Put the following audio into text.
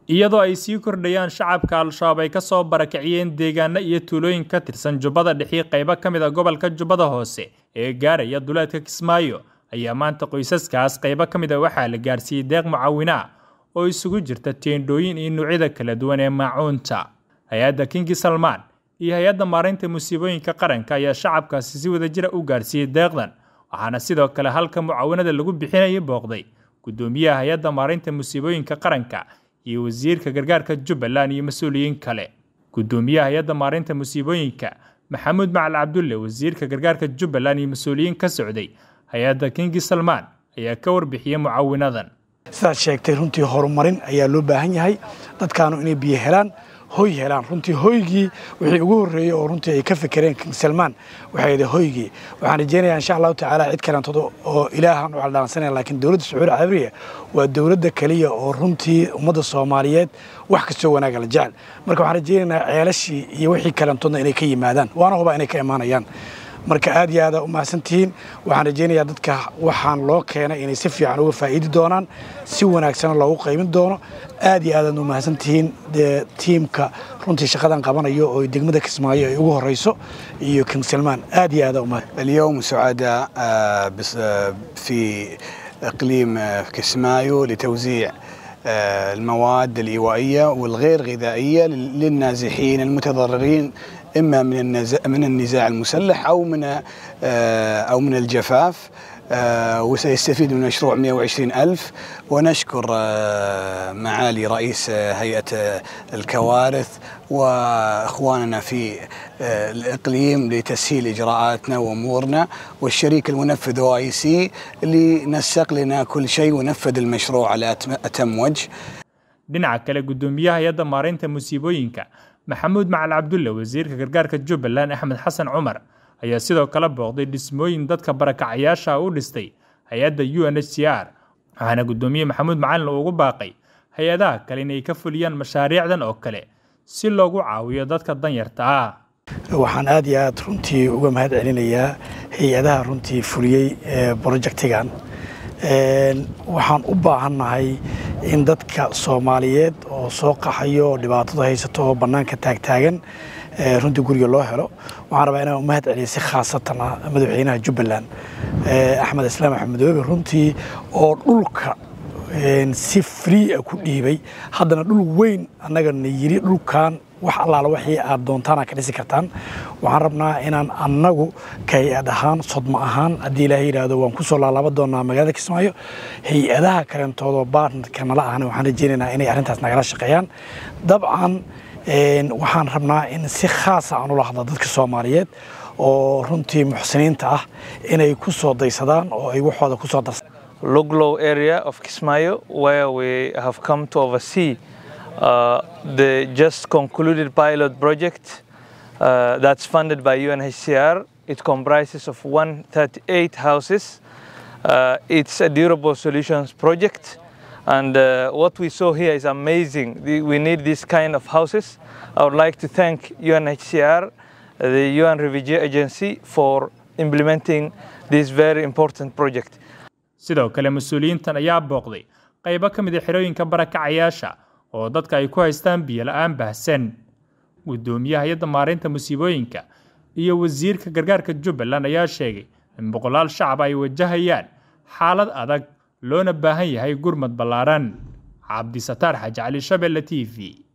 iyadoo ay sii kordhayaan shacabka al-shabaab ay ka soo barakiciyeen deegaano iyo tuulooyin ka tirsan jubbada dhexii qaybo ka mid a gobolka jubbada hoose ee gaaraya duleedka kismaayo ayaa maanta qoysaskaas qaybo ka mid a waxaa la gaarsiiyey deeq mucaawino ah oo isugu jirta teendhooyin iyo noocyada kala duwan ee maacuunta hay-adda kingi salmaan iyo hay-adda maareynta musiibooyinka qaranka ayaa shacabkaasi si wadajira u gaarsiiyey deeqdan waxaana sidoo kale halka mucaawinada lagu bixinayay booqday gudoomiyaha hay-adda maareynta musiibooyinka qaranka iyo wasiirka gargaarka jubbaland iyo mas-uuliyiin kale gudoomiyaha hay-adda maareynta musiibooyinka maxamuud macal cabdulle wasiirka gargaarka jubbaland iyo mas-uuliyiin ka socday hay-adda kingi salmaan ayaa ka warbixiyey mucaawinadan sidaad sheegtay runtii horumarin ayaa loo baahan yahay dadkaanu inay biyo helaan hoy helaan runtii hoygii wixii ugu horreeyey oo runtii ay ka fekereen king salmaan waxay ahayd hoygii waxaan rajeynayaa insha allahu tacaala cid kalantood oo ilaahan u caldhaansanaya laakiin dowladda sacuudi carabiya waa dowladda keliya oo runtii ummadda soomaaliyeed wax kastoo wanaaga la jecel marka waxaan rajeynaynaa ceelashii iyo wixii kalantoodna inay ka yimaadaan waana hubaa inay ka imaanayaan marka aad iyo aada u mahadsantihiin waxaan rajeynayaa dadka waxaan loo keenay inay si fiican uga faa'iidi doonaan si wanaagsana loogu qaybin doono aad iyo aadaad u mahadsantihiin dee tiimka runtii shaqadan qabanayo oo degmada kismaayo ay ugu horeyso iyo king salmaan aad iyo aada umahad اليوم سعداء في اقليم كسمايو لتوزيع المواد الايوائيه والغير غذائيه للنازحين المتضررين اما من النزاع من النزاع المسلح او من او من الجفاف وسيستفيد من مشروع 120 ألف ونشكر معالي رئيس هيئة الكوارث وإخواننا في الإقليم لتسهيل إجراءاتنا وأمورنا والشريك المنفذ أو آي سي اللي نسق لنا كل شيء ونفذ المشروع على أتم وجه dhinaca kale gudoomiyaha hay-adda maareynta musiibooyinka maxamuud macal cabdulle wasiirka gargaarka jubbaland axmed xasan cumar ayaa sidoo kale booqday dhismooyin dadka barakacayaasha u dhistay hay-adda u n h c r waxaana gudoomiye maxamuud macalin ugu baaqay hay-adaha kale inay ka fuliyaan mashaariicdan oo kale si loogu caawiyo dadka danyarta ah waxaan aad iyo aad runtii uga mahad celinayaa hay-adaha runtii fuliyey brojectigan waxaan u baahannahay in dadka soomaaliyeed oo soo qaxayo oo dhibaatada haysato oo bannaanka taagtaagan runtii guriga loo helo waxaan rabaa inaan u mahad celiya si khaasatan ah madaxweynaha jubbaland axmed islaam axmedoobe runtii oo dhulka si free a ku dhiibay haddana dhul weyn annagana yiri dhulkan wax allaala waxii aad doontaan aad ka dhisi kartaan waxaan rabnaa inaan annagu ka hay-ad ahaan sodmo ahaan haddii ilaahay yidhaahdo waan ku soo laalaaba doonaa magaalada kismaayo hay-adaha kaleentoodoo baartnerka nala ahna waxaan rajeynaynaa inay arrintaas nagala shaqeeyaan dabcan waxaan rabnaa in si khaasa aan ula hadla dadka soomaaliyeed oo runtii muxsiniinta ah inay ku soo daysadaan oo ay waxooda ku soo darsadaan Luglow area of Kismayo, where we have come to oversee uh, the just concluded pilot project uh, that's funded by UNHCR. It comprises of 138 houses. Uh, it's a durable solutions project. And what we saw here is amazing. We need this kind of houses. I would like to thank UNHCR, the UN Refugee Agency, for implementing this very important project. sidoo kale mas-uuliyiintan ayaa booqday qaybo ka mid a xerooyinka barakacayaasha oo dadka ay ku haystaan biyo la-aan baahsan gudoomiyaha hay-adda maareynta musiibooyinka iyo wasiirka gargaarka jubbaland ayaa sheegay in boqolaal shacab ay wajahayaan xaalad adag loona baahan yahay gurmad ballaaran cabdisataar xaji cali shabelle t v